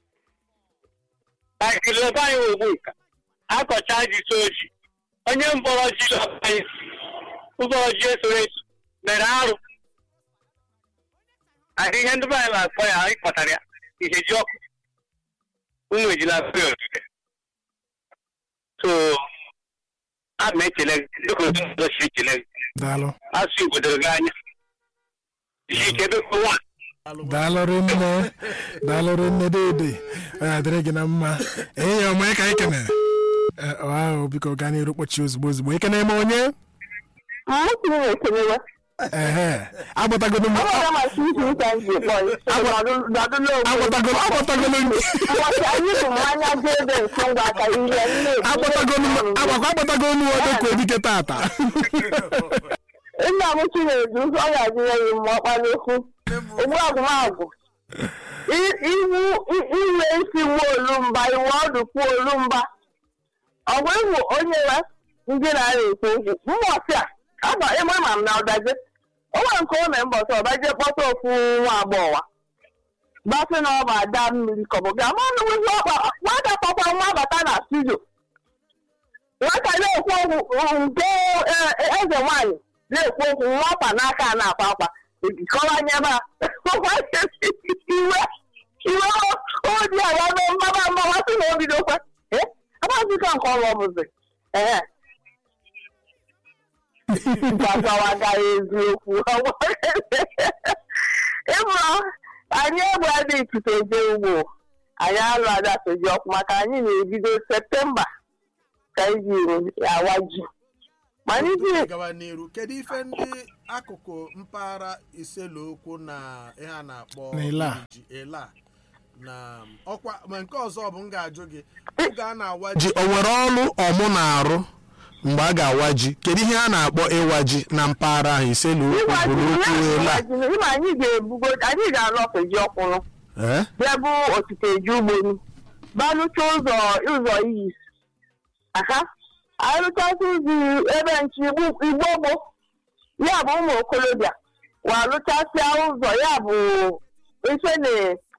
akịrị ebe anyị ogbu nka akọcha ji so oji onye mkpọrọ ji anyị ụzọ ji esoro eso mere arụ ahụ ihe ndị be anyị na-akpọ ya anyị kpọtara ya ihe ji ọkụ ụmụ ejila fe otude so a ma echele gị dịka otu ọzọ si echele gị daalụ asụ igbo doro gị anya isi ike ebe kwa nwa daalụ rinne daalụ rinne dede ọ ya dịrị gị na mma ehihie ọma onye ka anyị kene ee ọ ahụ biko gaa n'iru kpọchi ozugbo ozugbo ekene eme onye ehe agbatagodo m agbatagodo agbatagodo m agbatagodo m agbakwa agbatagodo m ọdọ ka odike tata nna m chinedu ọ ga-adịnye ya mma ọkpara okwu ogbu agwụmagwụ iwu inwe isi nwa olumba iwu ọdụ kwuo olumba ọgwa ịwụ onye ya ndị na-arịa ekwu okwu mbọsị a aba ịma ma m na ọdaje o nwere nke o mee mbọsị ọdaje kpọta ofu nwa agbọghọ gbasị na ọ bụ ada mmiri kọbụ ga ma nụwụzi ọkpa nwata kpọkwa nwa bata na studio nwata na-ekwu okwu nke eze nwaanyị na-ekwu okwu nwata n'aka a na-akwa akwa ejikọranye ebe a iwe iwe odi ala mee mgbaba mgbaba sị na obidokwa agbazika nke ọrụ ọbụzi ee gwazawaga eziokwu ịbụrụ anyị egbe dị ikuku eje ugbo anyị alụ adasoji ọkụ maka anyị na-ebido septemba ka iji awa ji mana iji gawa n'iru kedu ife ndị akụkụ mpaghara iselokwu na ihe a na-akpọ Na Ila. ji ela na ọkwa ma nke ọzọ bụ m ga-ajụ gị oge a na-awa ji o nwere ọrụ ọmụ na-arụ mgbe a ga-awa ji kedu ihe a na-akpọ ịwa ji na mpaghara ahụ iselokwu ịwa ji burukwu ela ịma anyị ga-ebugo anyị ga-alọpụ ji ọkwụrụ Eh? bịa bụ otite eji ugbonu balụcha ụzọ ụzọ iyi aka anyị lụchasị ụzọ ebe nche igbo gbo ya bụ ụmụ okorobịa wa lụchasịa ụzọ ya bụ ife na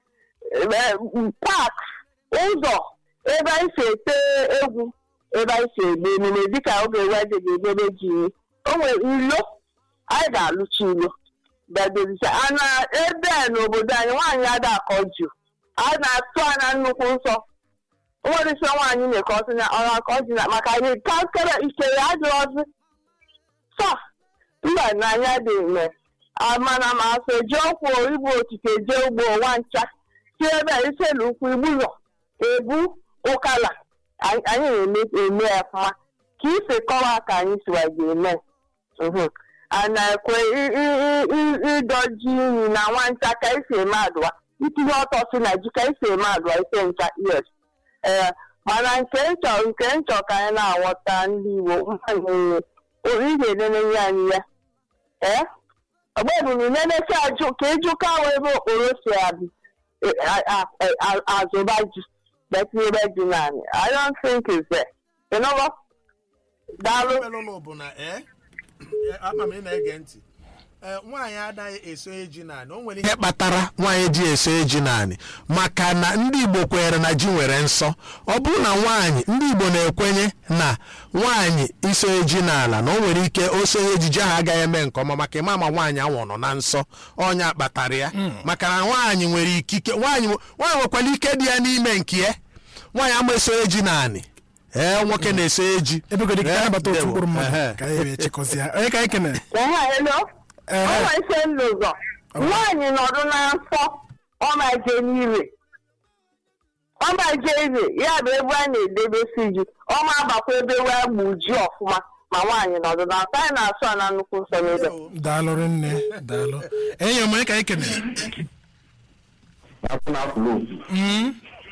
pak ụzọ ebe anyị si ete egwu ebe anyị si egbe emume dịka oge weje ga-egbebe ji o nwere ilo anyị ga-alụcha ilo bedoricha ana ebe a n'obodo anyị nwaanyị ada akọ ju a na-atụ anya nnukwu nsọ nwerisi nwaanyị na-ekọsị na ọrụ akọ ji na maka anyị kakere ikere adịghọzi sọ mba n'anya dị mme mana ma asọ eji ọkwụ igbu okike jee ugbo nwa ncha si ebe a iselu ukwu igbulọ ebu ụkala anyị anyị na-eme eme ya ọfụma ka isi kọwa ka anyị siwa ga-eme Mhm. a na-ekwe i- i- i- i- ịdọji iyi na nwanta ka esi eme adụwa itinye ọtọ si na ji ka esi eme adụwa ise ncha yes ee mana nke nchọ nke nchọ ka anyị na-aghọta ndị igbo mmanye ị ga-enenenye anyị ya ee ọgbebụrụ nenecha ajụ ka ịjụ kawa ebe okporo si abị e- a- a- a- azụba ji betinyebe ji naanị i don't think it's there you know what? daalụ melụlụ bụ na ee ama m ị na-ege ntị ee nwaanyị adaghị eso eji naanị o nwere ihe kpatara nwaanyị ji eso eji naanị maka na ndị igbo kwenyere na ji nwere nsọ ọ bụrụ na nwaanyị ndị igbo na-ekwenye na nwaanyị iso eji n'ala na o nwere ike oso ejiji ahụ agaghị eme nke ọma maka ịma ma nwaanyị anwụ nọ na nsọ ọnya kpatara ya maka na nwaanyị nwere ikike nwaanyị nwe- nwaanyị nwekwara ike dị ya n'ime nke ya nwaanyị ama eso eji naanị ee nwoke na-eso eji ebegodi ka Eh, anyị bata otu ndewo. mkpụrụ mmadụ Ehe. ka anyị wee chịkọzie ya onye ka anyị kene Ehe, hello. Ehe. ọnwa ise n'ụzọ nwaanyị nọdụ na nsọ ọmaje n'ire ọmaje ire ya bụ ebe a na-edebesi ji ọma agbakwa ebe wee gbu ji ọfụma ma nwaanyị nọdụ na nsọ anyị na-asụ a na nnukwu nsọ n'ebe daalụ rinne daalụ enyi m onye ka anyị kene Mm.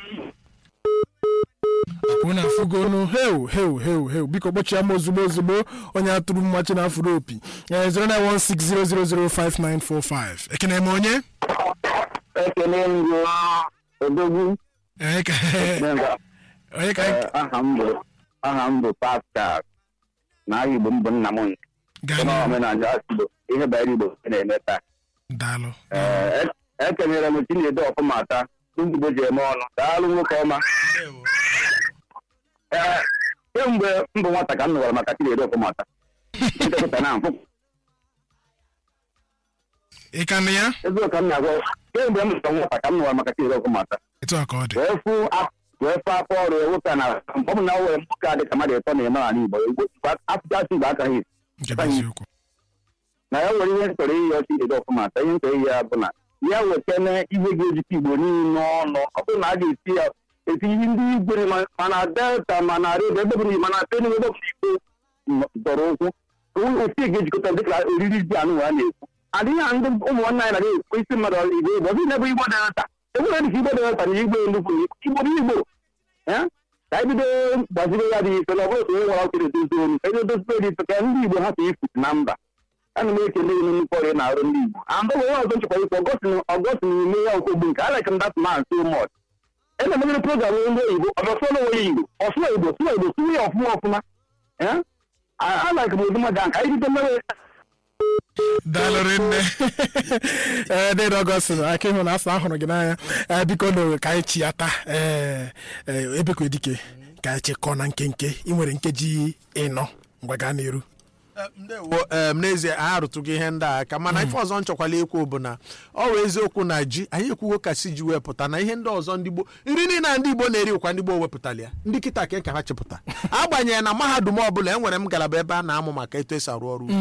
akwụ na afụgonu heu heu heu heu biko kpọchie m ozugbo ozugbo onye atụrụ mmachi na afụrụ opi Eh, 09160005945 ekene m onye ekele ngụ odogwu onye ka onye ka anyị aha m bụ aha m bụ pascal na aha igbo m bụ nna m nke gaa na n'ihu omenala igbo ihe banyere igbo na-eme taa daalụ Ee, e- ekenyere m chinedu ọfụma taa ndị igbo ji eme ọnụ daalụ nwoke ọma ee kemgbe m bụ nwata ka m nụwara maka chinedu ọfụma taa ndepụta na mfụ ị ka nụ ya eziokwu ka m na-agwa kemgbe m bụ nwata ka m nụwara maka chinedu ọfụma taa etu a ka ọ dị wee fụ a- wee fụ afọ ọrụ ya nwoke a na mgbe ọ bụ na o nwere nwoke a dị ka mmadụ ịtọ na-eme n'ala igbo afụchasị igbo akaghị nke bụ eziokwu na ya nwere ihe ntọrọ iyi ọchị ide ọfụma taa ihe ntọrọ iyi ya bụ na ya wetana ihe ga-ejikọ igbo niile ọnụ ọ bụrụ na a ga-esi ya eti ihe ndị igwe ma- mana delta mana redio ebe bụrụ mana tenu ebe bụrụ igbo dọrọ ụkwụ otu ị ga-ejikọta dịka oriri ji anụ a na-ekwu adịghị ha ndị ụmụ nwanne anyị na-ekwu isi mmadụ igbo igbo ọzọ na-ebe igbo delta enwere dịka igbo delta na igbo nnukwu igbo bụ igbo ya ka anyị bido gbaziri ya dị ife na ọ bụrụ otu onye nwere ọkụ na-edozi olu ka anyị dozie dị ife ka ndị igbo hapụ ifutu na mba ana m ekele unu nnukwu ọrụ ị na-arụ ndị igbo and ọ bụ onye ọzọ nchekwa ikwu ọgọstin ime ya okogbu nke I like that man so much ena emegere program ndị oyibo ọ bịa sụọ onwe ya igbo ọ sụọ igbo sụọ igbo sụọ ya ọfụma ọfụma Eh? a a like m ụdị mmadụ ahụ ka anyị bido mere daalụ rinne ee dịrị ọgọstin aka ịhụ na afọ ahụrụ gị n'anya ee biko na ka anyị chi ya taa ee ee, ebekwe dike ka anyị chịkọọ na nkenke ị nwere nkeji ịnọ ngwa gaa n'iru Eh, ndewo em, n'ezie anyị arụtụgo ihe ndị a aka mana ife ọzọ nchọkwala ikwu bụ na ọ wụ eziokwu na ji anyị ekwugo ka si ji wepụta na ihe ndị ọzọ ndị gboo nri niile a ndị igbo na-eri ụkwa ndị gboo wepụtala ya ndị kịta ka ka ha chịpụta agbanyeghị na mahadum ọbụla enwere m ngalaba ebe a na-amụ maka etu esi arụ ọrụ ugbo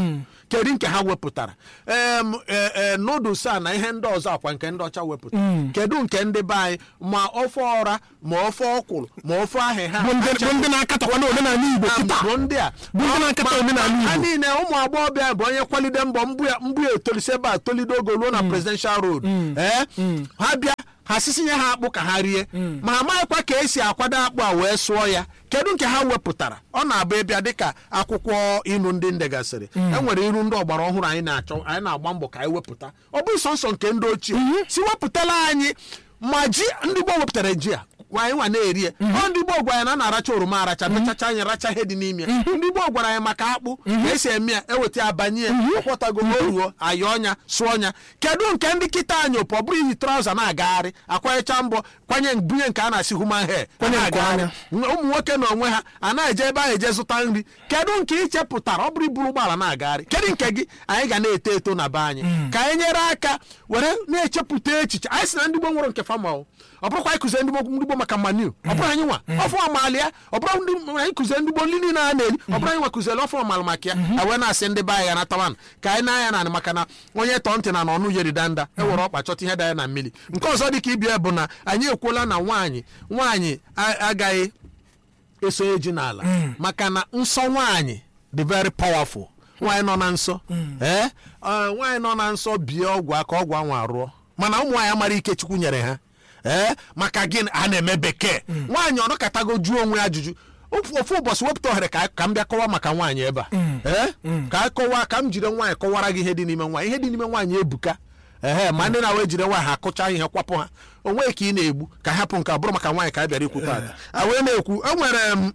kedu nke ha wepụtara em e- e, noodles a na ihe ndị ọzọ akwa nke ndị ọcha wepụtara kedu nke ndị be anyị ma ofe ọra ma ofe ọkwụrụ ma ofe ahịhịa bụ ndị bụ ndị na-akatakwa na omenala igbo kịta bụ ndị a Bụ ndị na-akatọ Ma- omenala ma- ha Igbo. niile ụmụ agbọghọbịa bụ onye kwalide mbọ mbụ ya mbụ ya etolise ebe a tolido ogo ruo na presidential road ee ha bịa ha sisinye ha akpụ ka ha rie ma ha amaghịkwa ka esi akwado akpụ a wee sụọ ya kedu nke ha wepụtara ọ na-abụ ịbịa dịka akwụkwọ ilu ndị ndegasịrị e nwere iru ndị ọgbara ọhụrụ anyị na-achọ anyị na-agba mbọ ka anyị wepụta ọ bụghị sọnsọ nke ndị ochie si wepụtala anyị ma ji ndị gboo wepụtara ji a anyị nwa na-eri ya ọ ndị gboo gwara anyị na a na-aracha oroma aracha mechacha anyị racha ihe dị n'ime ya ndị gboo gwara anyị maka akpụ ka esi eme ya eweta ya banye ya ọkwọtago oruo ayọ ọnya sụọ ọnya kedu nke ndị kịta anyị ụpọ ọ bụrụ iyi trauza na-agagharị akwanyecha mbọ kwanye bunye nke a na-asị human hair Kwanye nke na-agagharị. anya. ụmụ nwoke na onwe ha a na-eje ebe ahụ eje zụta nri kedu nke ị chepụtara ọ bụrụ iburu ụgbọala na-agagharị kedu nke gị anyị ga na-eto eto na be anyị ka anyị nyere aka were na-echepụta echiche anyị si na ndị gboo nwere nke fama ọ ọ bụrụkwa anyị kụzie ndị gboo ndị gboo maka manu ọ bụrụ anyị nwa ọfụ ọmalị ya ọ bụrụ ndị anyị kụzie ndị gboo nri niile a na-eri ọ bụrụ anyị nwa kụziere ọfụ ọmalụ maka ya a wee na-asị ndị be anyị ya natawanụ ka anyị na-anya na maka na onye tọọ ntị na na ọnụ yeri danda e were ọkpa chọta ihe danya na mmiri nke ọzọ dị ka ibia bụ na anyị ekwuola na nwaanyị nwaanyị a- agaghị esonye ji n'ala maka na nsọ nwaanyị dị very powerful nwaanyị nọ na nsọ ee ọ, nwaanyị nọ na nsọ bie ọgwụ aka ọgwụ anwa arụọ mana ụmụ nwaanyị amara ike chukwu nyere ha ee maka gịnị a na-eme bekee nwaanyị ọnọkatago jụọ onwe ya ajụjụ ofu ofu ụbọchị wepụta ohere ka ka m bịa kọwa maka nwaanyị ebe a ee ka a kọwa ka m jiri nwaanyị kọwara gị ihe dị n'ime nwaanyị ihe dị n'ime nwaanyị ebuka ehe ma ndị na-awa ejire nwaanyị ha akụcha ihe kwapụ ha onwe ka ị na-egbu ka hapụ nke a bụrụ maka nwaanyị ka a bịara ikwu taata a wee na-ekwu enwere m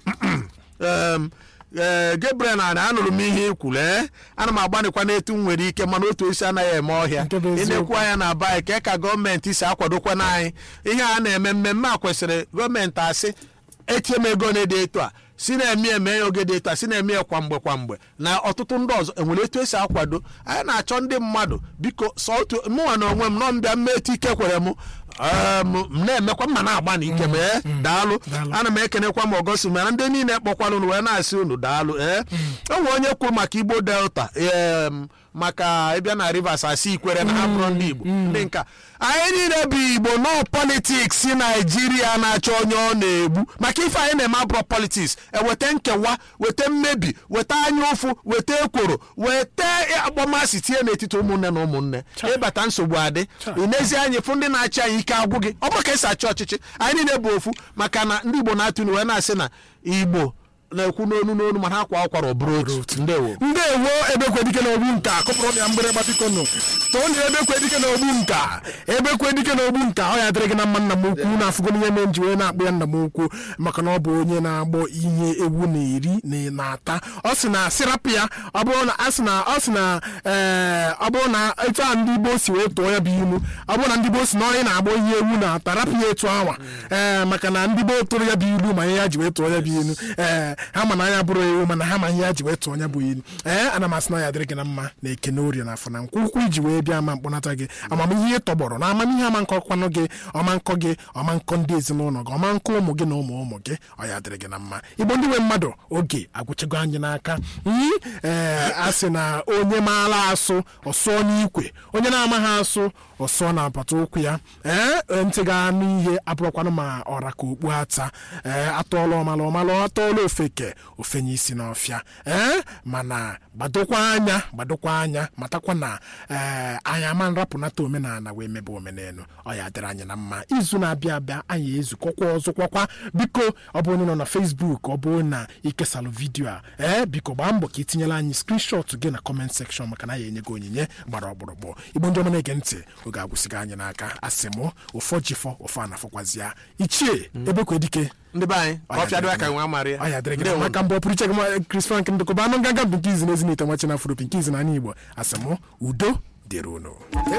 em, ee Gabriel na na anụrụ m ihe ikwuru ee ana m agbanịkwa n'etu m nwere ike mana otu isi anaghị eme ọhịa Nke bụ ị eziokwu. na-ekwu anya na be anyị ka ka gọọmenti si akwadokwa n'anyị ihe a na-eme mmemme a kwesịrị gọọmenti asị etie m ego na-ede etu a si na-eme eme ya oge dị etu a si na-eme ya kwa mgbe kwa mgbe na ọtụtụ ndị ọzọ enwere etu esi akwado anyị na-achọ ndị mmadụ biko sọ otu mụnwa na onwe m nọ mbịa mmetụ ike kwere m em, m na-emekwa mma na-agba na ike m ee daalụ Daalụ. ana m ekenekwa m ọgọsi mana ndị niile kpọkwara unu wee na-asị unu daalụ ee enwe onye kwuru maka igbo delta em, maka ịbịa na rivers asị ikwere na ha bụrụ ndị igbo ndị nka anyị niile bụ igbo nọ politiks si naijiria na-achọ onye ọ na-egbu maka ife anyị na-eme abụrọ politiks eweta nkewa weta mmebi weta anya ụfụ weta ekworo weta akpọmasị tinye n'etiti ụmụnne na ụmụnne ịbata nsogbu adị ị n'ezi anyị fụ ndị na-achị anyị ike agwụ gị ọ bụrụ ka esi achị ọchịchị anyị niile bụ ofu maka na ndị igbo na-atụ ilu wee na-asị na igbo na-ekwu n'onu n'onu mana ha kwa akwara ọ bụrụ otu ndewo ndewo ebekwedike na ogbu nka kụpụrụ ya mgbịrịgba biko nụ too na ebekwedike na ogbu nka ebekwedike na ogbu nka ọ ya dịrị gị na mma nna m ukwu na afụgo n'ihe mere nji wee na-akpụ ya nna m ukwu maka na ọ bụ onye na-agbọ ihe ewu na-eri na na-ata ọ sị na sirapụ ya ọ bụrụ na a sị na ọ sị na ee ọ bụrụ na etu a ndị Igbo si wee tụọ ya bụ ilu ọ bụrụ na ndị Igbo si na onye na-agbọ ihe ewu na-ata rapụ ya etu anwa ee maka na ndị Igbo tụrụ ya bụ ilu ma ihe ya ji wee tụọ ya bụ ilu ee ha ma na anya bụrụ ewu mana ha ma ihe ya ji wee tụọ ya bụ ilu ee ana m asị na ya dịrị gị na mma na ekene orie na afọ na nkwụ ụkwụ iji wee bịa ma mkpọnata gị amamihe ị tọgbọrọ na amamihe ama nkọkwanụ gị ọma nkọ gị ọma nkọ ndị ezinụlọ gị ọma nkọ ụmụ gị na ụmụ ụmụ gị ọ ya dịrị gị na mma igbo ndị nwe mmadụ oge agwụchago anyị n'aka yi ee a sị na onye maala asụ ọsụọ n'ikwe onye na-amaghị asụ ọsụọ na apata ụkwụ ya ee ntị ga anụ ihe abụrụkwanụ ma ọra ka okpu ata ee atọọla ọmala ọmala atọọla ofeke ofenye isi n'ọfịa ee mana gbadokwa anya gbadokwa anya matakwa na ee anyị ama nrapụnata omenala wee mebe omenelu ọ ya dịrị anyị na mma izu na-abịa abịa anyị ezukọkwa ọzọkwakwa biko ọ bụ onye nọ na Facebook ọ bụ na ikesalụ vidiyo a ee biko gbaa mbọ ka itinyela anyị skrinshọt gị na kọment sekshọn maka na ya enye gị onyinye gbara ọgbụrụgbụ igbo ndị ọma na-ege ntị oge agwụsịgo anyị n'aka asị mụ ụfọ jifọ ụfọ anafọkwazịa ichie ebekwedike ndị be anyị ka ọ fịadụ aka nwe amara ya ọ ya dịrị gị Ndewo. maka mbọ pụrụ iche gị ma- Chris Frank ndụkọba anụ nganga bụ nke izi na ezinite nwachi na afro nke izi na ala igbo asị mụ udo dịrị unu